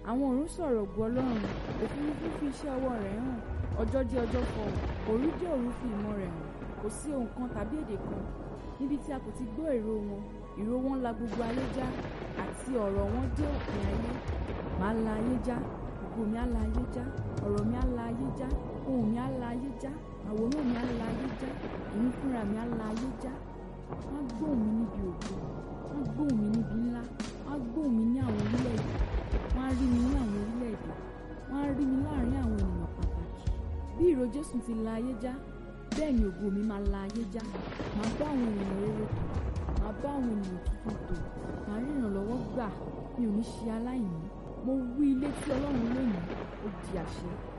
àwọn ọ̀run sọ̀rọ̀ ògo ọlọ́run òfurufú fi iṣẹ́ ọwọ́ rẹ̀ hàn ọjọ́ dé ọjọ́ fọhùn òru dé òru fi ìmọ̀ rẹ̀ hàn kò sí ohun kan tàbí èdè kan níbi tí a kò ti gbọ́ èrò wọn ìró wọn la gbogbo ayé já àti ọ̀rọ̀ wọn dé òpin ayé màá la ayé já ògo mi á la ayé já ọ̀rọ̀ mi á la ayé já ohùn mi á la ayé já àwòrán mi á la ayé já èmi fúnra mi á la ayé já wọ́n á gbóhùn mi níbi ògo wọ́n á gbóhùn mi níbi ńlá wọ́n á gbóhùn mi ní àwọn orílẹ̀-èdè wọ́n á rí mi ní àwọn orílẹ̀-èdè wọ́n á rí mi láàrin àwọn ènìyàn pàtàkì bí ìró Jésù ti la ayé já bẹ́ẹ̀ ni ògo mi máa la ayé já màá bá àwọn ènìyàn rere tò màá bá àwọn ènìyàn tuntun tò màá rí ìrànlọ́wọ́ gbà mi ò ní ṣe aláìní mo wí ilé tí Ọlọ́run lónìí ó di àṣẹ